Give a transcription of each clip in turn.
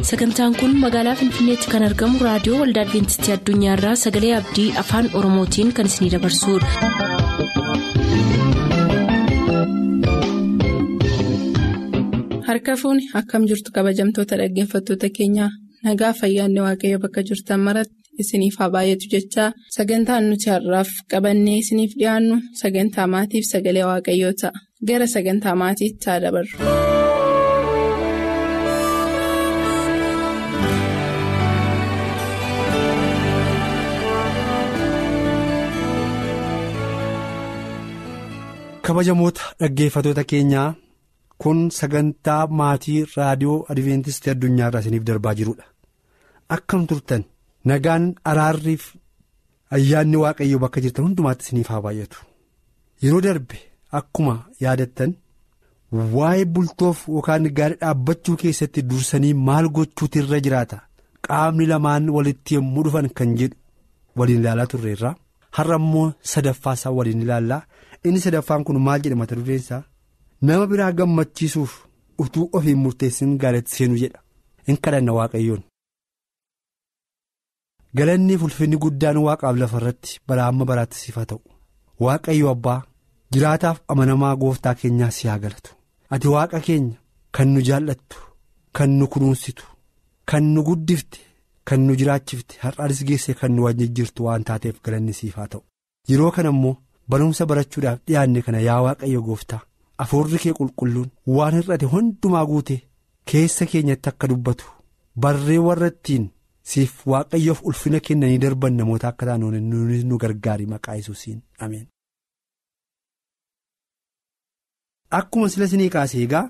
sagantaan kun magaalaa finfinneetti kan argamu raadiyoo waldaa adventistii addunyaarraa sagalee abdii afaan oromootiin kan isinidabarsudha. harka fuuni akkam jirtu kabajamtoota dhaggeeffattoota keenyaa nagaa fayyaanne waaqayyo bakka jirtan maratti isiniif haa baay'atu jechaa sagantaan nuti har'aaf qabannee isiniif dhiyaannu sagantaa maatiif sagalee waaqayyoo ta'a gara sagantaa maatiitti haa dabarru. kabajamoota dhaggeeffatoota keenyaa kun sagantaa maatii raadiyoo adventistii addunyaarraa isiniif darbaa jirudha akkam turtan nagaan araarriif ayyaanni waaqayyoo bakka jirtan hundumaatti isiniif haa baay'atu yeroo darbe akkuma yaadattan waa'ee bultoof yookaan gaarii dhaabbachuu keessatti dursanii maal gochuutu irra jiraata qaamni lamaan walitti yommuu dhufan kan jedhu waliin ilaalaa turreerra har'a immoo sadaffaa isaa waliin ilaallaa. inni sadaffaan kun maal jedha mata dureen isaa nama biraa gammachiisuuf utuu ofiin murteessin gaariitti seenuu jedha in kadhanna waaqayyoon. galanni ulfinni guddaan waaqaaf lafa irratti bara amma baraatti siif haa ta'u waaqayyo abbaa jiraataaf amanamaa gooftaa keenyaa si haa galatu ati waaqa keenya kan nu jaallattu kan nu kunuunsitu kan nu guddifte kan nu jiraachifte har'aanis geesse kan nu wajjin jirtu waan taateef galanni siif haa ta'u yeroo kana immoo. barumsa barachuudhaaf dhiyaanne kana yaa waaqayyo gooftaa afuurri kee qulqulluun waan hir'ate hundumaa guute keessa keenyatti akka dubbatu barree warra ittiin siif waaqayyoof ulfina kennanii darban namoota akka taanu nuunis nu gargaari maqaa yesuusiin ameen. akkuma sila sinii kaase egaa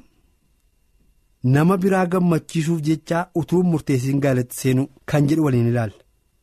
nama biraa gammachiisuuf jechaa utuu murteessiin gaalatti seenuu kan jedhu waliin ilaalla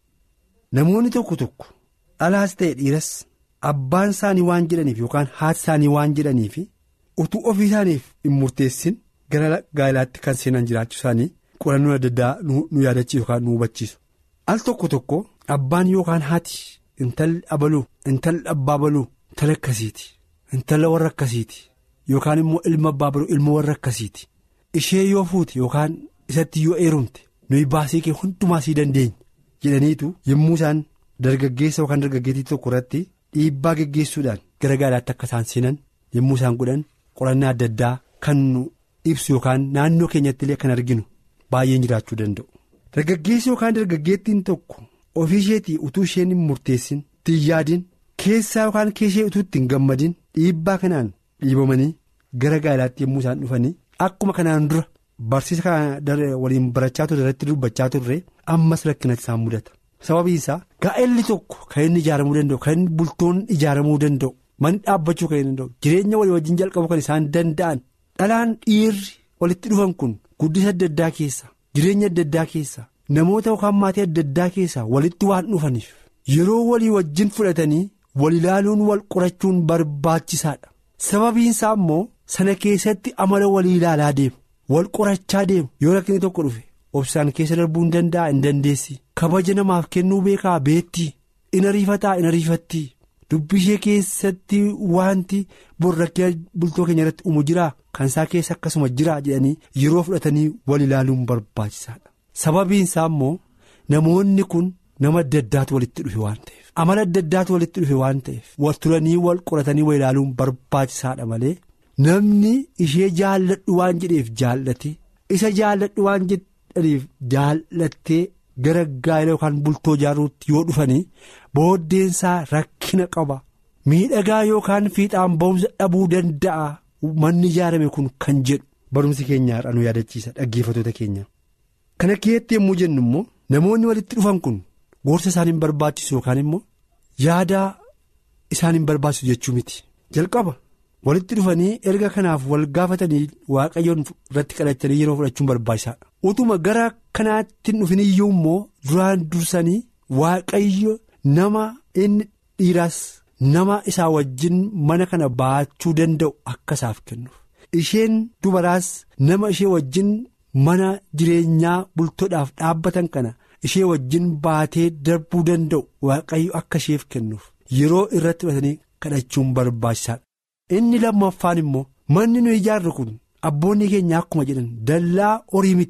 namoonni tokko tokko dhalaas ta'e dhiiras. Abbaan isaanii waan jedhaniif yookaan haati isaanii waan jedhaniif utuu ofii isaaniif hin murteessin gara gaa'elaatti kan seenan jiraachuu isaanii qorannoo adda addaa nu yaadachiisu yookaan nu hubachiisu. Al tokko tokko abbaan yookaan haati intalli abaluu intalli abbaa baluu intala akkasiiti intala warra akkasiiti yookaan immoo ilma abbaa baluu ilma warra akkasiiti ishee yoo fuute yookaan isatti yoo heerumte nuyi baasii kee hundumaa sii dandeenya jedhaniitu yommuu isaan dargaggeessa yookaan dargaggeettii tokko irratti. Dhiibbaa geggeessuudhaan gara gaalaatti akka isaan seenan yommuu isaan godhan qorannaa adda addaa kan nu ibsu yookaan naannoo keenyatti illee kan arginu baay'een jiraachuu danda'u. Dargaggeessi yookaan dargaggeettiin tokko ofii isheetii utuu isheen hin murteessin ittiin yaadin keessaa yookaan keessee utuu ittiin gammadin dhiibbaa kanaan dhiibamanii gara gaalaatti yommuu isaan dhufanii akkuma kanaan dura barsiisa kana waliin barachaa turre irratti dubbachaa turre ammas rakkinatti isaan mudata. sababiin isaa gaa'elli tokko kan inni ijaaramuu danda'u kan inni bultoon ijaaramuu danda'u manni dhaabbachuu kan inni danda'u jireenya walii wajjin jalqabu kan isaan danda'an dhalaan dhiirri walitti dhufan kun guddisa adda addaa keessa jireenya adda addaa keessa namoota yookaan maatii adda addaa keessa walitti waan dhufaniif yeroo walii wajjin fudhatanii wal ilaaluun wal qorachuun barbaachisaadha sababiin isaa immoo sana keessatti amala walii ilaalaa deemu wal qorachaa deemu yoo rakkinni tokko dhufe. obsaan keessa darbuu hin danda'a hin dandeessi kabaja namaaf kennuu beekaa beetti in ariifataa in ariifattii dubbii ishee keessatti wanti borrakkee bultoo keenya irratti uumu jiraa kan isaa keessa akkasuma jiraa jedhanii yeroo fudhatanii wal ilaaluun barbaachisaadha sababiin isaa immoo namoonni kun nama adda addaatu walitti dhufe waan ta'eef amala adda addaatu walitti dhufe waan ta'eef wal turanii wal qoratanii wal ilaaluun barbaachisaadha malee namni ishee jaalladhu waan jedheef jaallate isa jaalladhu waan jedhe. dhaniif jaallattee gara gaa'ela yookaan bultoo ijaaruutti yoo dhufanii booddeensaa rakkina qaba miidhagaa yookaan fiixaan ba'umsa dhabuu danda'a manni ijaarame kun kan jedhu barumsi keenya har'a nu yaadachiisa dhaggeeffatoota keenya. kana keessatti yommuu jennu immoo namoonni walitti dhufan kun gorsa isaan hin barbaachisu yookaan immoo yaada isaan hin barbaachisu jechuu miti jalqaba. walitti dhufanii erga kanaaf wal gaafatanii waaqayyoon irratti kadhatanii yeroo fudhachuun barbaachisaadha. utuma gara kanaatti hin dhufin iyyuu immoo duraan dursanii waaqayyo nama inni dhiiraas nama isaa wajjin mana kana baachuu danda'u akka isaaf kennuuf. isheen dubaraas nama ishee wajjin mana jireenyaa bultoodhaaf dhaabbatan kana ishee wajjin baatee darbuu danda'u waaqayyo akka isheef kennuuf yeroo irratti fudhatanii kadhachuun barbaachisaadha. inni lammaffaan immoo manni nu ijaarru kun abboonni keenya akkuma jedhan dallaa horii miti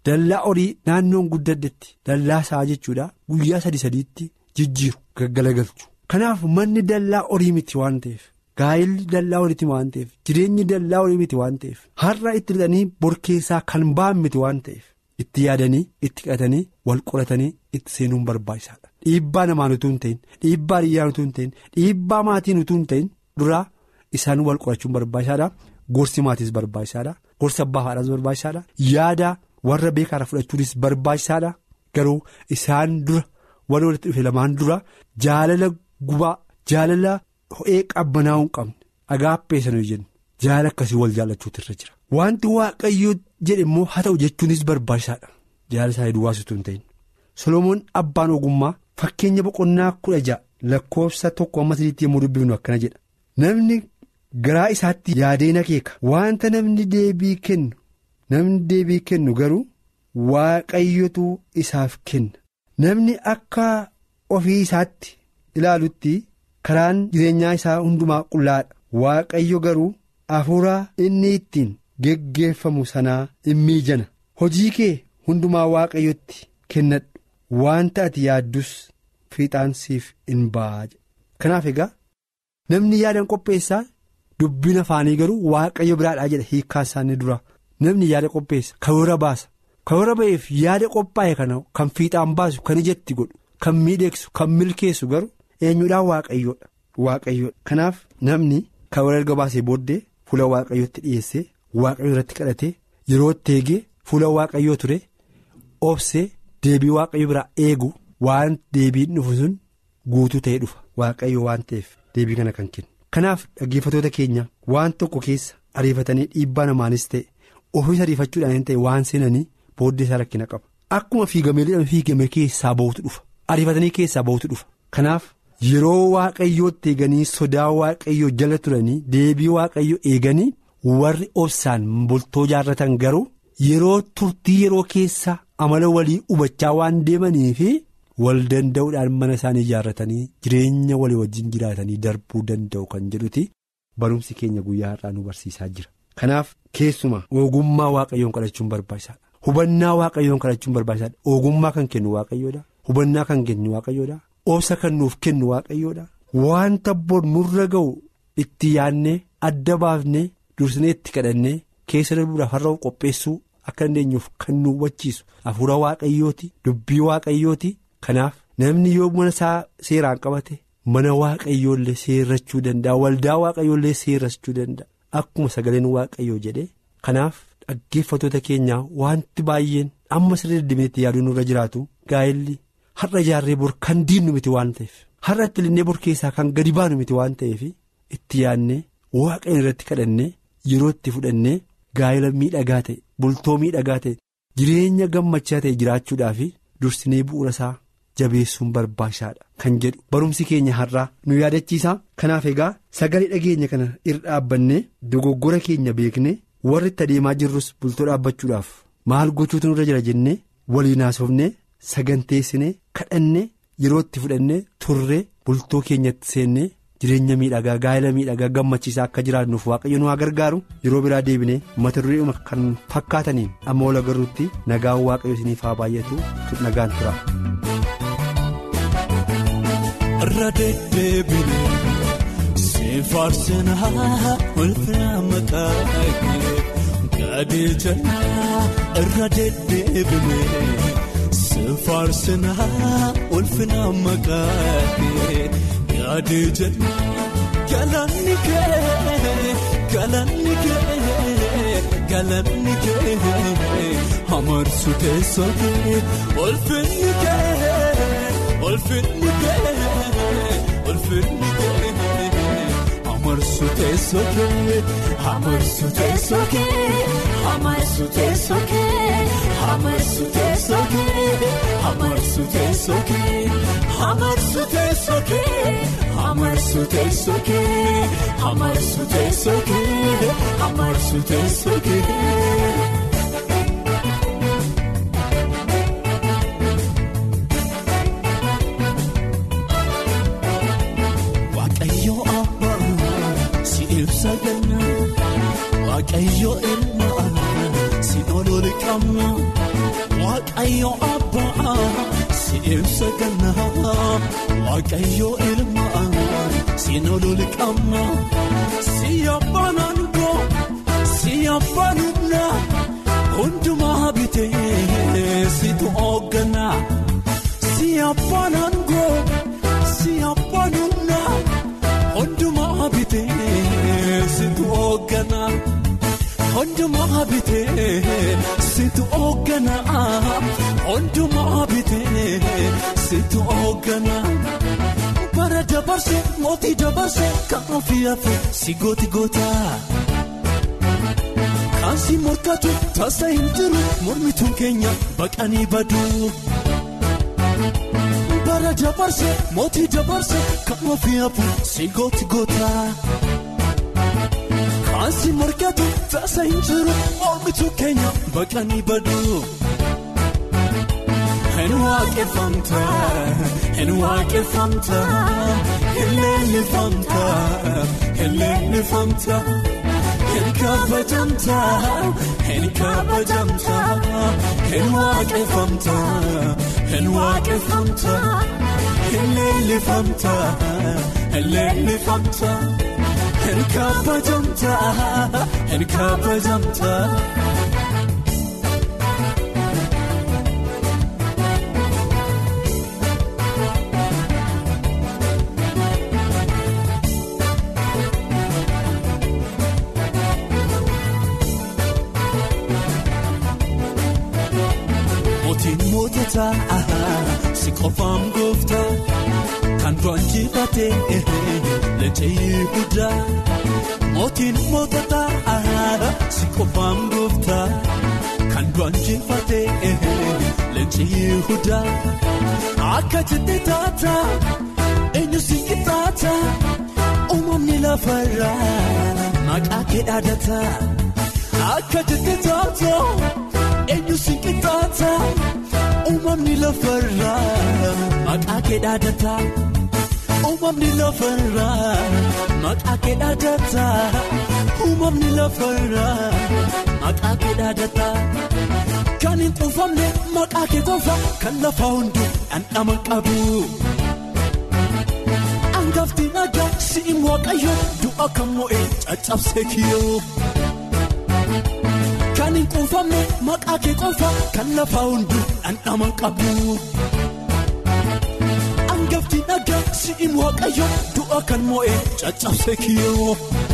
dallaa horii naannoon guddaddetti dallaa isaa jechuudha guyyaa sadi sadiitti jijjiiru gaggalagalchu kanaaf manni dallaa horii miti waan ta'eef gaa'illi dallaa horiiti waan ta'eef jireenyi dallaa horii miti waan ta'eef har'a itti lixanii borkeessaa kan ba'an miti waan ta'eef itti yaadanii itti qatanii wal qoratanii itti seenuun barbaachisaadha dhiibbaa namaan utuu hin ta'in dhiibbaa hiriyyaan utuu hin ta'in dhiibbaa maatiin utuu hin ta'in duraa isaan wal qorachuun barbaachisaadha gorsi maatiis barbaachisaadha gorsa abbaa haadhaas barbaachisaadha yaada warra beekaadha fudhachuunis barbaachisaadha garuu isaan dura warra walitti dhufe lamaan dura jaalala gubaa jaalala ho'ee qabbanaa'uu hin qabne agaappeessanuu jennu jaalala akkasii wal jaallachuutu irra jira wanti waaqayyoo jedhe immoo haa ta'u jechuunis barbaachisaadha jaalala isaa duwwaasutu hin ta'in solomoon abbaan ogummaa fakkeenya boqonnaa kudha ja'a lakkoofsa tokko amma sadiitti yommuu dubbifnu akkana jedha namni garaa isaatti yaadeen akeeka wanta namni deebii kennu namni deebii kennu garuu waaqayyotu isaaf kenna namni akka ofii isaatti ilaalutti karaan jireenyaa isaa hundumaa qullaadha waaqayyo garuu hafuura inni ittiin geggeeffamu sanaa in miijana hojii kee hundumaa waaqayyotti kennadhu wanta ati yaaddus fiixaan siif in ba'a kanaaf egaa namni yaadan qopheessaa dubbiin afaanii garuu waaqayyo biraadhaa jedha hiikkaan isaanii dura namni yaada qopheessa karoora baasa karoora ba'eef yaada qophaa'e kana kan fiixaan baasu kan ijatti godhu kan miidheegsu kan milkeessu garuu eenyudhaan waaqayyoodha waaqayyoodha kanaaf namni karoora erga baasee booddee fuula waaqayyootti dhiyeessee waaqayyo irratti kadhatee yeroo itti eegee fuula waaqayyoo ture obsee deebii waaqayyo biraa eegu waan deebiin dhufu sun guutuu ta'ee dhufa waaqayyo waan ta'eef deebii kana kan kennu. kanaaf dhaggeeffatoota keenya waan tokko keessa ariifatanii dhiibbaa namaanis ta'e ofiis ariifachuudhaan ta'e waan seenanii booddee isaa rakkina qaba akkuma fiigamee fiigame keessaa bahutu dhufa ariifatanii keessaa bahutu dhufa kanaaf yeroo waaqayyootti eeganii sodaa waaqayyoo jala turanii deebii waaqayyoo eeganii warri obsaan bultoo jaarratan garuu yeroo turtii yeroo keessa amala walii hubachaa waan deemaniifi. wal danda'uudhaan mana isaanii ijaarratanii jireenya walii wajjin jiraatanii darbuu danda'u kan jedhuti barumsi keenya guyyaa har'aa nu barsiisaa jira. kanaaf keessuma ogummaa waaqayyoon kadhachuun barbaachisaadha hubannaa waaqayyoon kadhachuun barbaachisaadha ogummaa kan kennu waaqayyoodha hubannaa kan kennu waaqayyoodha obsa kan nuuf kennu waaqayyoodha wanta bor nurra ga'u itti yaadnee adda baafnee dursinee itti kadhannee keessa darbuudhaaf har'a qopheessuu akka dandeenyuuf kan nu hubachiisu hafuura waaqayyooti dubbii waaqayyooti. kanaaf namni yoo mana isaa seeraan qabate mana waaqayyoollee seerrachuu danda'a waldaa waaqayyoollee seerrachuu danda'a akkuma sagaleen waaqayyoo jedhe kanaaf dhaggeeffatoota keenyaa wanti baay'een amma sirrii deddeebineetti yaaduu nurra jiraatu gaa'elli har'a ijaarree bor kan diinnu miti waan ta'eef har'a itti linnee bor keessaa kan gadi baanu miti waan ta'eef itti yaadnee waaqayyoon irratti kadhannee yeroo itti fudhannee gaa'ela miidhagaa ta'e bultoo miidhagaa ta'e jireenya gammachaa ta'e jiraachuudhaaf dursinee bu'uura isaa. jabeessuun barbaachisaadha kan jedhu barumsi keenya har'aa nu yaadachiisa kanaaf egaa sagalee dhageenya kana irra dhaabbannee dogoggora keenya beekne warri itti adeemaa jirrus bultoo dhaabbachuudhaaf maal gochuutu nurra jira jennee waliin haasofnee saganteessinee kadhannee yeroo itti fudhannee turree bultoo keenyatti seennee jireenya miidhagaa gaa'ela miidhagaa gammachiisaa akka jiraannuuf waaqayyo nu haa gargaaru yeroo biraa deebinee mata duree kan fakkaataniin amma wal agarruutti nagaan waaqayyo isiniif haa baay'atu nagaan tura. irra deddeebinee siin faarsinaa ulfina maqaa kee gadii jalaa irra deddeebinee siin faarsinaa ulfina maqaa kee gadii jalaa galanni kee galanni kee galanni kee amarsu teessoo kee ulfinni kee ulfinni kee. Ulfinni kee amarsu teessoo kee amarsu teessoo kee amarsu teessoo kee amarsu teessoo kee amarsu teessoo kee amarsu teessoo kee amarsu teessoo kee amarsu teessoo kee amarsu teessoo kee. Waaqayyo ilma si ol qabna waaqayyo abbaa si ibsa ganna waaqayyo ilma si ol qabna si abbaan aangoo si abbaan humna hundumaa bitee situ hoogganaa si abbaan aangoo si abbaan humna hundumaa bitee situ hoogganaa. Hundumaa bitee situ hoogganaa hundumaa bitee situ hoogganaa bara dabarsee mootii dabarsee kan ofii hafe si gooti gootaa kan si morkatu taasa hin jiru mormituun keenya baqanii baduu bara dabarsee mootii dabarsee kan ofii hafe si gooti gootaa. Ansi morkatu taasa hin jiru mormituu keenya baqanii baduu. Hin waaqeffamta hin waaqeffamta hin leellifamta hin leellifamta hin kabajamta hin kabajamta hin waaqeffamta hin waaqeffamta hin leellifamta hin leellifamta. Hin kabajamta hin kabajamta. Mootiin mootota si qofaan goofta kan duraan jifatee leenjii guddaa. Mootiin mootota si qofaan goofta kan duraan jifatee leenjii guddaa. Akka jettee taata eenyu si qixxaata uumamni lafarraa maqaa kee dhaadata. Akka jettee taata eenyu si qixxaata uumamni lafarraa maqaa kee dhaadata. Uumamni lafarraa maqaa kee dhaadata. Uumamni lafarraa maqaa kee dhaadata. Kan hin quufamne maqaa kee qofa kan lafa hunduu dhandhama qabu. Angafti nagaa si'in waaqayyo du'a kan mo'ee caccabsee kiyyoo. Kan hin quufamne maqaa kee qofa kan lafa hunduu dhandhama qabu. Angafti nagaa si'in waaqayyo du'a kan mo'ee caccabsee kiyyoo.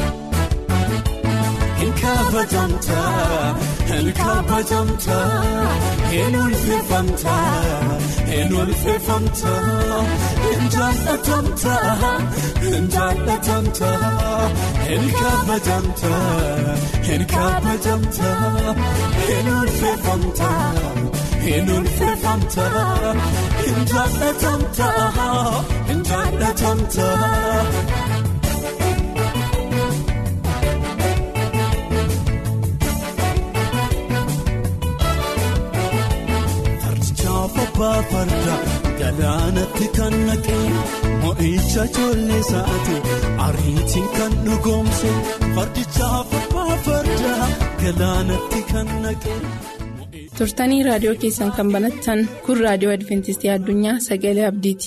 Hin kabajamta hin kabajamta hin ulfeeffamta hin ulfeeffamta hin jaallatamta hin jaallatamta hin kabajamta hin kabajamta hin ulfeeffamta hin ulfeeffamta hin jaallatamta hin jaallatamta. Abbaa farda galaanatti kan naqee mo'icha ijoollee isaati ariitiin kan dhugoomse fardichaaf abbaa farda galaanatti kan naqee. turtanii raadiyoo keessan kan banattan kun raadiyoo adventistii addunyaa sagalee abdiiti.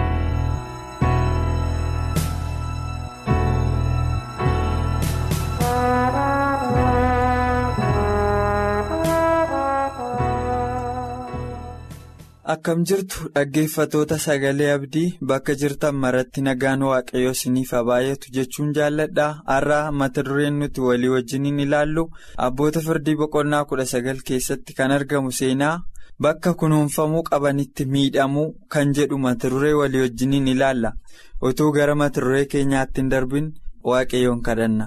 Akkam jirtu dhaggeeffatoota sagalee abdii bakka jirtan maratti nagaan waaqayyoo isiniif haa baay'atu jechuun jaalladha har'a mata dureen nuti walii wajjiniin ilaallu abboota firdii boqonnaa kudha sagal keessatti kan argamu seenaa bakka kunuunfamuu qabanitti miidhamuu kan jedhu mata duree walii wajjiniin ilaalla utuu gara mata duree keenyaatti hin darbin waaqayyoon kadhanna.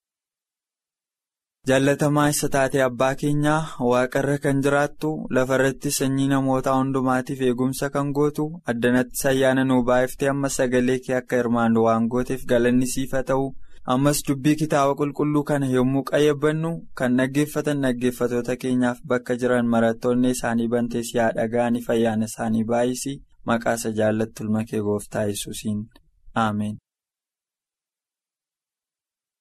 Jaallatamaa isa taate abbaa keenyaa waaqarra kan jiraattu lafarratti sanyii namootaa hundumaatiif eegumsa kan gootu addanatti ayyaana nuu baay'iftee amma sagalee kee akka hirmaannu waan gooteef galanni siif haa ta'u ammas dubbii kitaaba qulqulluu kana yommuu qayyabbannu kan dhaggeeffatan dhaggeeffatoota keenyaaf bakka jiran marattoonni isaanii bantees yaa dhaga'anii ayyaana isaanii baay'isii maqaasa jaallattu ilma kee gooftaa yesuusiin ameen.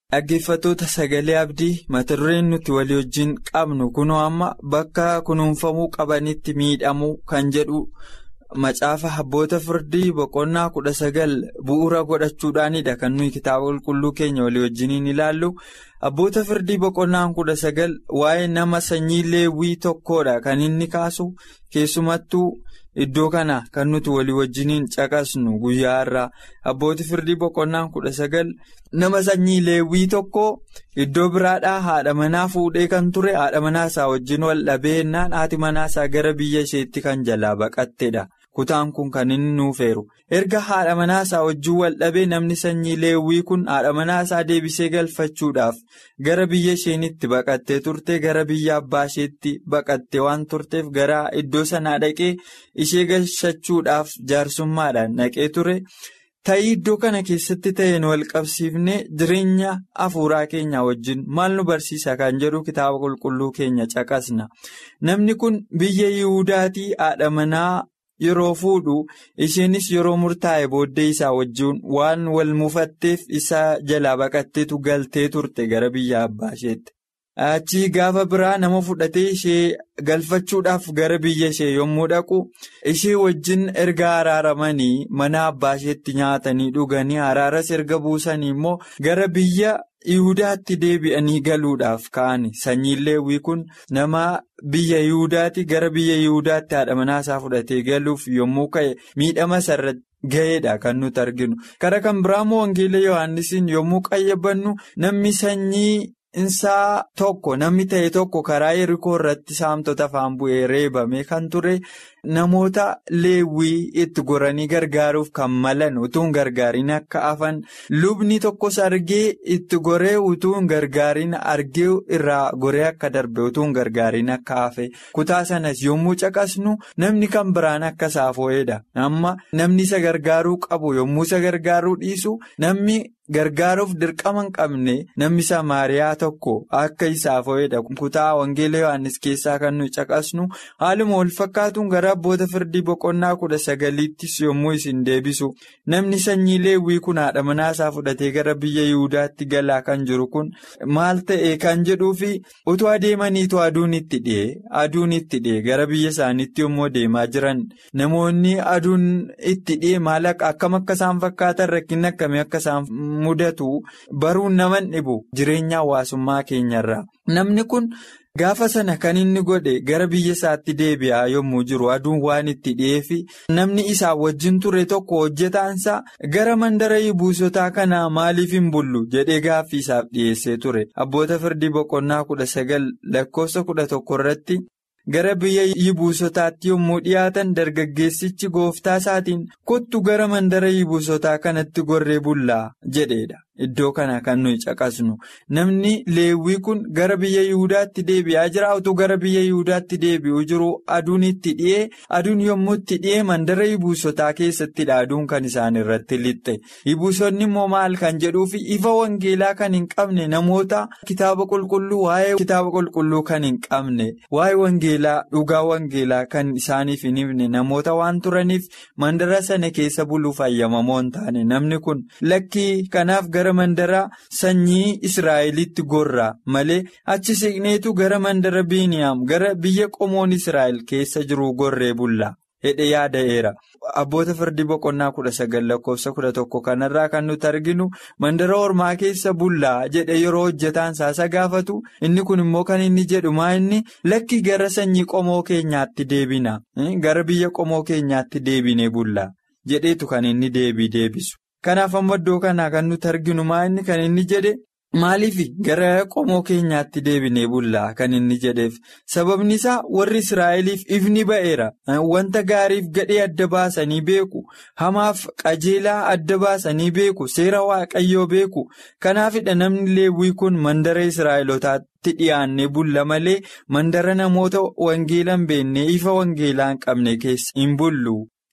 Dhaggeeffattoota sagalee abdii mata dureen nuti walii wajjin qabnu kunoo amma bakka kunuunfamuu qabanitti miidhamuu kan jedhu macaafa abboota firdii boqonnaa kudha sagal bu'uura godhachuudhaanidha kan nuyi kitaaba qulqulluu keenya walii wajjiniin ilaallu abboota firdii boqonnaan kudha sagal waa'ee nama sanyii leewwii tokkodha kan inni kaasu keessumattuu. Iddoo kana kan nuti walii wajjiniin caqasnu guyyaa irraa abbooti firdii boqonnaan kudha sagal nama sanyii leewwii tokko iddoo biraadhaa haadha manaa fuudhee kan ture haadha manaasaa wajjin wal dhabeennaan haati manaasaa gara biyya isheetti kan jalaa baqattedha. Kutaan kun kan inni nuufeeru erga haadha manaasaa wajjin wal dhabee namni sanyii leewwii kun haadha manaasaa deebisee galfachuudhaaf gara biyya isheenitti baqattee turte gara biyya abbaa isheetti baqattee waan turteef gara iddoo sanaa dhaqee ishee galfachuudhaaf jaarsummaadhaan dhaqee ture. Ta'ii iddoo kana keessatti ta'een wal qabsiifnee jireenya hafuuraa keenya wajjin maal nu barsiisa kan jedhu kitaaba qulqulluu keenya caqasna. Namni kun biyya Yihuudaatii haadha manaa. Yeroo fuudhu isheenis yeroo murtaa'e booddee isaa wajjin waan wal mufatteef isa jalaa baqatteetu galtee turte gara biyya abbaa isheetti. Achii gaafa biraa nama fudhatee ishee galfachuudhaaf gara biyya ishee yommuu dhaqu ishee wajjin erga araaramanii mana abbaa isheetti nyaatanii dhuganii araaras erga buusanii immoo gara biyya. Yihudaatti deebi'anii galuudhaaf ka'ani sanyiin leewwii kun nama biyya Yihudaatti gara biyya Yihudaatti haadha manaasaa fudhatee galuuf yommuu ka'e miidhama isarra ga'eedha kan nuti arginu. Kara kan biraamoo Wangeela Yohaannisiin yommuu qayyabannu namni sanyii isaa tokko namni ta'e tokko karaa yerikoo irratti saamtota afaan bu'ee reebame kan ture. Namoota leewwii itti goranii gargaaruuf kan malan utuu hin gargaariin akka hafan lubni tokkos argee itti goree utuu hin gargaariin argee irraa goree akka darbe utuu hin gargaariin akka hafe kutaa sanas yommuu caqasnu namni kan biraan akka isaaf ho'edha. Amma namni isa gargaaruu qabu yommuu isa gargaaruu dhiisu namni. Gargaaruuf dirqama hin qabne namni Samaariyaa tokko akka isaaf ho'edha. Kutaa Wangeela Yohaannis keessaa kan nuyi caqasnu haaluma wal fakkaatuun gara abboota firdii boqonnaa kudha sagaliittis yommuu isin deebisu namni sanyii leewwii kun haadha manaasaa fudhatee gara biyya Yihudaatti galaa kan jiru kun maal ta'e kan jedhuufi utuu adeemaniitu aduun itti dhi'e aduun itti dhi'e gara biyya isaaniitti yommuu deemaa jiran namoonni aduun itti dhi'e maal akkam akka isaan fakkaatan rakkinni akkamii akka isaan. mudatu baruun naman dhibu jireenya hawaasummaa keenyarraa namni kun gaafa sana kan inni godhe gara biyya isaatti deebi'aa yommuu jiru aduun waan itti dhi'eefi namni isaa wajjin ture tokko hojjetaansaa gara mandara yibuusotaa kanaa maaliif hin bullu jedhee gaaffii isaaf dhiyeessee ture abboota firdii boqonnaa kudha sagal lakkoofsa kudha tokko irratti. Gara biyya yibuusotaatti yommuu dhiyaatan dargaggeessichi gooftaa isaatiin kottu gara mandara yibuusotaa kanatti gorree bullaa jedheedha. Iddoo kana kan nuyi caqasnu namni leewwii kun gara biyya Yihudaatti deebi'aa jira utuu gara biyya Yihudaatti deebi'uu jiru aduun itti dhi'ee aduun yommuu itti dhi'ee mandara yibuusotaa keessattidha aduun kan isaan irratti lixxe yibuusonni immoo maal kan jedhuufi ifa wangeelaa kan hin qabne namoota kitaaba qulqulluu waa'ee kitaaba qulqulluu kan hin qabne waa'ee wangeelaa dhugaa wangeelaa kan isaaniif hin himne namoota waan turaniif mandara sana keessa buluuf ayyamamoo hin taane namni kun lakkii kanaaf gara mandara sanyii Israa'elitti gorraa malee achi siqneetu gara mandara Biiniyaam gara biyya qomoon Israa'el keessa jiru gorree bullaa hedhe yaada'eera. Abboota firdii boqonnaa kudha sagal lakkoofsa kudha tokko kanarraa kan nuti arginu mandara ormaa keessa bullaa jedhe yeroo hojjetaan saasa gaafatu inni kun immoo kan inni jedhu maa inni lakki gara sanyii qomoo keenyaatti deebina gara biyya qomoo keenyaatti deebinee bullaa jedheetu kan inni deebii deebisu. Kanaaf amma iddoo kanaa kan nuti arginu maa inni kan inni jedhe maaliif gara qomoo keenyaatti deebinee bullaa kan inni jedheef sababni isaa warri Israa'eliif ifni ba'eera wanta gaariif gadhee adda baasanii beeku hamaaf qajeelaa adda baasanii beeku seera waaqayyoo beeku kanaafidha namni leewwii kun mandara Israa'elotaatti dhiyaannee bulla malee mandara namoota wangeela hin beekne ifa wangeelaa hin qabne keessa hin bullu.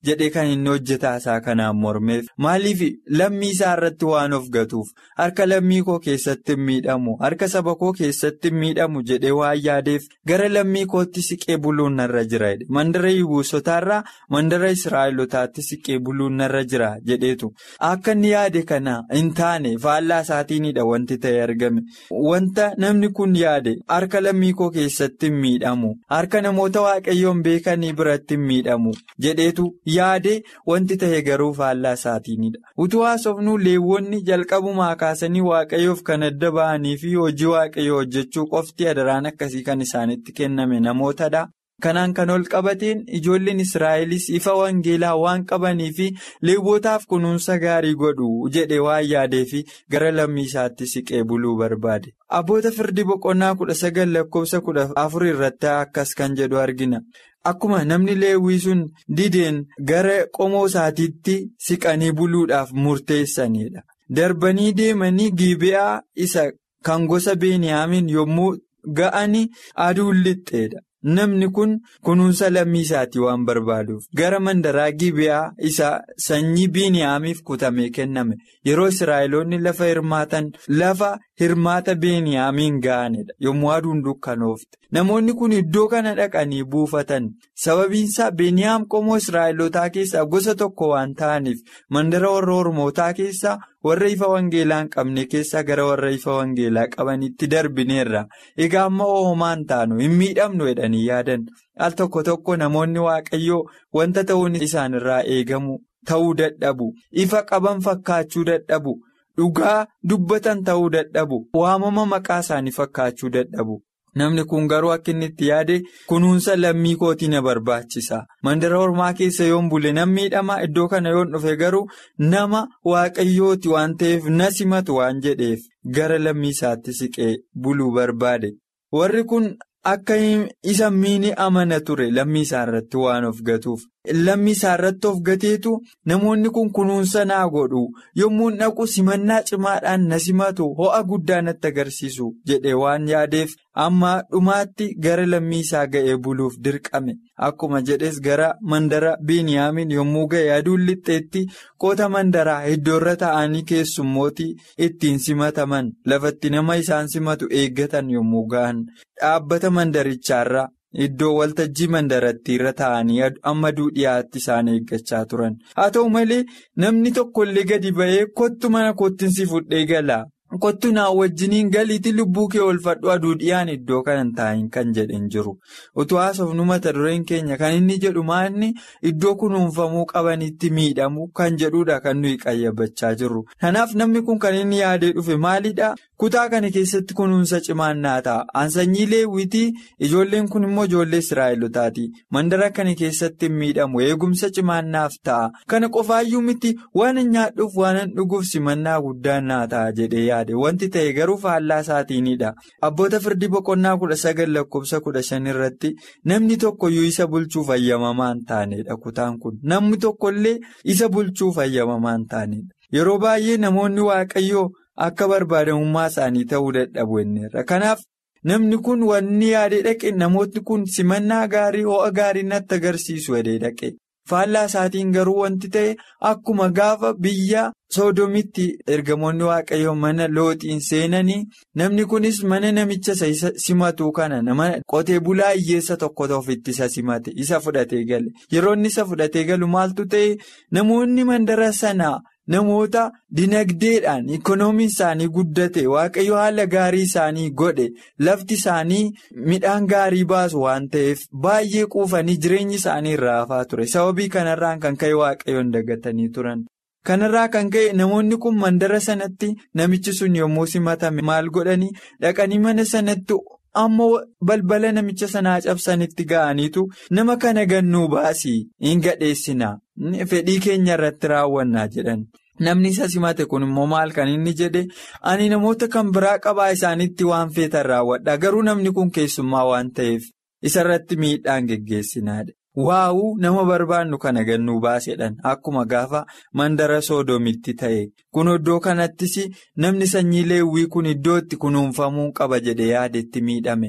jedhee kan inni hojjetaa isaa kanaan mormeef maaliif lammii isaa irratti waan of gatuuf harka lammii koo keessatti hin miidhamu harka saba koo keessatti hin miidhamu jedhee waan yaadeef gara lammii kootti siqee buluun narra jira mandara Yibuusotaarraa mandara Israa'elotaatti siqee buluun narra jira jedheetu akka inni yaade kana hin taane faallaa isaatiinidha wanti ta'e argame wanta namni kun yaade harka lammii koo keessatti hin miidhamu harka namoota waaqayyoon beekanii biratti hin miidhamu jedheetu. yaade wanti ta'e garuu faallaa isaatiinidha utuu haasofnuu leewwonni jalqabumaa kaasanii waaqayyoof kan adda ba'anii fi hojii waaqayyoo hojjechuu qofti adaraan akkasii kan isaanitti kenname namootadha kanaan kan ol qabateen ijoolleen israa'elis ifa wangeelaa waan qabanii fi leewwotaaf kunuunsa gaarii godhu jedhe waan yaadee fi gara lammii isaatti siqee buluu barbaade abboota firdii boqonnaa kudha sagal lakkoofsa kudha afur irratti akkas kan jedhu argina. Akkuma namni leewwii sun dideen gara qomoo isaatiitti siqanii buluudhaaf murteessanidha. Darbanii deemanii Gibe'aa isa kan gosa Beniyaamiin yommuu ga'anii aduun lixxeedha. Namni kun kunuunsa lammii isaatii waan barbaaduuf gara mandaraa Gibe'aa isa sanyii Beniyaamiif kutamee kenname yeroo Israa'eloonni lafa hirmaatan lafa hirmaata Beniyaamiin ga'anidha yommuu aduun dukkanoofte. Namoonni kun iddoo kana dhaqanii buufatan sababiinsaa Beniyaam qomoo Israa'elotaa keessaa gosa tokko waan ta'aniif mandara warra Ormootaa keessaa warra ifa wangeelaa hin qabne keessaa gara warra ifa wangeelaa qabanitti darbineerra. Egaa amma oomaan taanu hin miidhamnu jedhanii yaadan al tokko tokko namoonni waaqayyoo wanta ta'uun isaanirraa eegamu ta'uu dadhabu ifa qaban fakkaachuu dadhabu dhugaa dubbatan ta'uu dadhabu waamama maqaa isaanii fakkaachuu dadhabu. Namni kun garuu akka inni itti yaade kunuunsa lammii kootii na barbaachisa. Mandara ormaa keessa yoon bule nan miidhama iddoo kana yoon dhufe garuu nama waaqayyooti waan ta'eef na simatu waan jedheef gara lammii isaatti siqee buluu barbaade. Warri kun akka isa miini amana ture lammii isaa irratti waan of gatuuf. Lammii isaa irratti of gateetu namoonni kun kunuunsa naa godhu yommuu dhaqu simannaa cimaadhaan na simatu ho'a guddaa natti agarsiisu jedhe waan yaadeef amma dhumaatti gara lammii isaa ga'ee buluuf dirqame akkuma jedhes gara mandara Beniyaamiin yommuu ga'e aduun lixxeetti qoota mandaraa iddoorra ta'anii keessummootii ittiin simataman lafatti nama isaan simatu eeggatan yommuu ga'an dhaabbata mandarichaarra. Iddoo waltajjii mandaratti irra taa'anii amma dhiyaatti isaan eeggachaa turan. Haa ta'u malee namni tokkollee gadi ba'ee kottu mana kottinsi fudhee gala. Kottu naa wajjiniin galiitti lubbuu kee oolfadhu aduu dhiyaan iddoo kanan taa'in kan jedhan jiru. Utuu haasofnu mata dureen keenya kan inni jedhu maanni iddoo kunuunfamuu qabanitti miidhamu kan jedhudha kan nuyi qayyabachaa jirru. Kanaaf namni kun kan inni yaadee dhufe maalidhaa? Kutaa kana keessatti kunuunsa cimaan naa ta'a. Ansanyii leewwitii ijoolleen kun immoo ijoollee Israa'elotaati. Mandara kana keessatti hin miidhamu. Eegumsa cimaan naaf ta'a. Kana qofaayyuu miti waan nyaadhuuf waan dhuguuf simannaa guddaan naa ta'a jedhee yaade. Wanti ta'e garuu faallaa isaatiinidha. Abboota firdii boqonnaa kudha sagal lakkoofsa kudha shan irratti namni tokkoyyuu isa bulchuuf ayyamamaa hin taanedha kutaan kun. Namni tokkollee isa bulchuuf ayyamamaa hin taanedha. Yeroo baay'ee namoonni waaqayyoo. Akka barbaadamummaa isaanii ta'uu dadhabu inneerra. Kanaaf namni kun wanni yaadee dhaqe namootni kun simannaa gaarii ho'a gaarii natti agarsiisu jedhee dhaqe. Faallaa isaatiin garuu wanti ta'e akkuma gaafa biyya soodomitti ergamoonni waaqayyoo mana looxiin seenanii namni kunis mana namicha isa simatu kana nama qotee bulaa hiyyeessa tokko ofitti isa simate isa fudhatee gale. Yeroo inni isa fudhatee galu maaltu ta'e namoonni mandara sanaa. Namoota dinagdeedhaan ikoonomiin isaanii guddate waaqayyo haala gaarii isaanii godhe lafti isaanii midhaan gaarii baasu waan ta'eef baay'ee quufanii jireenyi isaanii irraa hafaa ture sababii kanarraan kan ka'e waaqayyoon dagatanii turan. Kanarraa kan ka'e namoonni kun mandara sanatti namichi sun yommuu simatame maal godhanii dhaqanii mana sanatti. Ammoo balbala namicha sanaa cabsanitti ga'aniitu nama kana gannuu baasii hin gadheessinaa fedhii keenya irratti raawwannaa jedhan. Namni isa simate kun immoo maal kan inni jedhe ani namoota kan biraa qabaa isaanitti waan feetan raawwadha garuu namni kun keessummaa waan ta'eef isarratti miidhaan geggeessinaadha. Waa'uu nama barbaannu kana gannuu baasedhan akkuma gaafa mandara soodomitti ta'e kun iddoo kanattis namni sanyii leewwii kun iddoo itti kunuunfamuu qaba jedhe yaadetti miidhame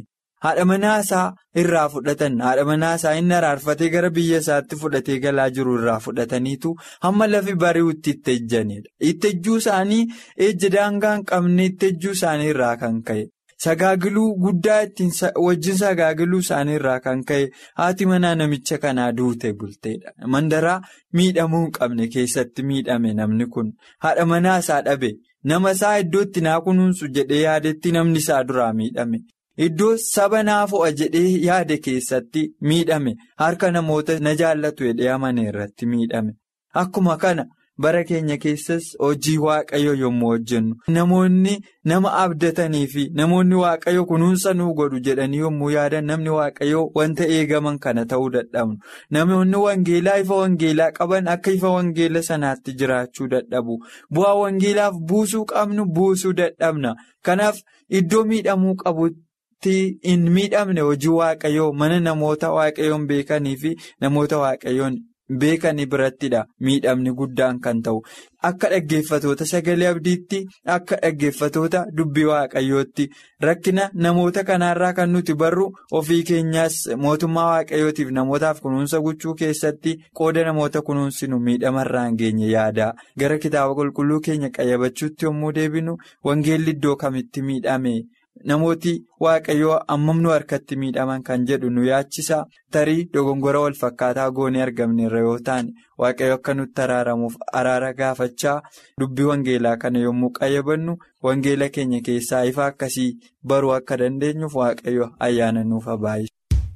haadha manaasaa irraa fudhatan haadha manaasaa inni araarfatee gara biyya isaatti fudhatee galaa jiru irraa fudhataniitu hamma lafi bari'utti itti ejjanidha. Itti ejjuu isaanii ejja daangaa hin qabne itti ejjuu isaanii irraa kan ka'e. Sagaagiluu guddaa ittiin wajjin sagaagiluu isaanii irraa kan ka'e haati manaa namicha kanaa duute bulteedha. Mandaraa miidhamuu hin qabne keessatti miidhame namni kun haadha manaa isaa dhabe nama isaa iddootti naa kunuunsu jedhee yaadetti namni isaa duraa miidhame. Iddoo saba naa fo'a jedhee yaade keessatti miidhame harka namoota na jaallatu jedhee amane irratti miidhame. Akkuma kana bara keenya keessas hojii waaqayyo yommuu hojjennu namoonni nama abdatanii fi namoonni waaqayyo kunuunsa nuu godhu jedhanii yommuu yaadan namni waaqayyo wanta eegaman kana ta'uu dadhabnu. Namoonni wangeelaa ifa wangeelaa qaban akka ifa wangeela sanaatti jiraachuu dadhabu. Bu'aa wangeelaaf buusuu qabnu buusuu dadhabna. Kanaaf iddoo miidhamuu qabu. hin miidhamne hojii waaqayyoo mana namoota waaqayyoon beekanii fi namoota waaqayyoon beekanii birattidha miidhamni guddaan kan ta'u akka dhaggeeffatoota sagalee abdiitti akka dhaggeeffatoota dubbii waaqayyootti rakkina namoota kanaarraa kan nuti barru ofii keenyaas mootummaa waaqayyootiif namootaaf kunuunsa gochuu keessatti qooda namoota kunuunsinu miidhamarraa hin geenye yaada gara kitaaba qulqulluu keenya qayyabachuutti yommuu deebinu wangeelli iddoo kamitti miidhame. Namooti waaqayyoo ammam nu harkatti miidhaman kan jedhu nu yaachisa tarii dogongora wal fakkaataa goonee argamne irra yoo ta'an waaqayyo akka nutti araaramuuf araara gaafachaa dubbii wangeelaa kana yommuu qayyabannu wangeela keenya keessaa ifa akkasii baruu akka dandeenyuuf waaqayyo ayyaana nuuf baay'isa.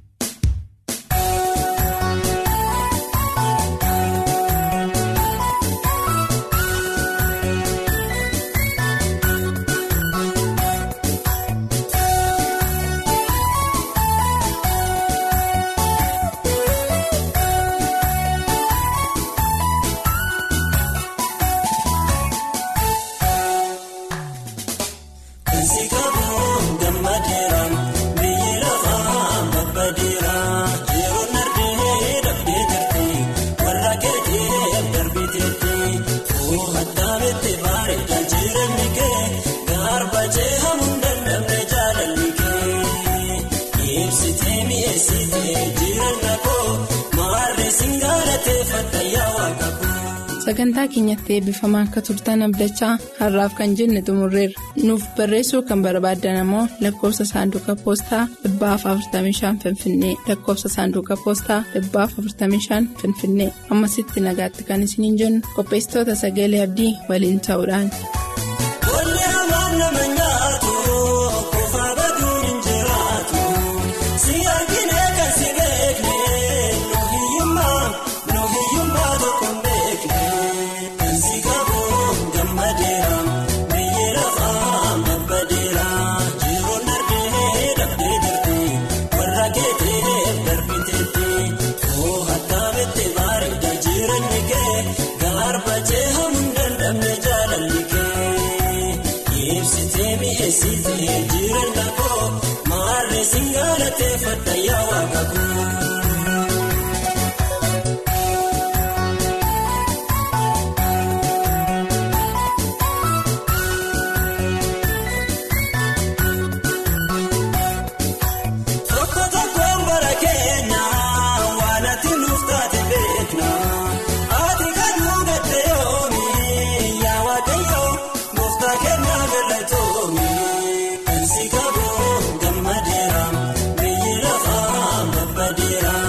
sagantaa keenyatti eebbifamaa akka turtan abdachaa har'aaf kan jenne xumurreerra nuuf barreessuu kan barbaaddan ammoo lakkoofsa saanduqa poostaa 45 finfinnee lakkoofsa saanduqa poostaa 45 finfinnee ammasitti nagaatti kan isiniin jennu qopheessitoota sagalee abdii waliin ta'uudhaan. Kan si qabu gammadeera biyyi lafaa babbadeera.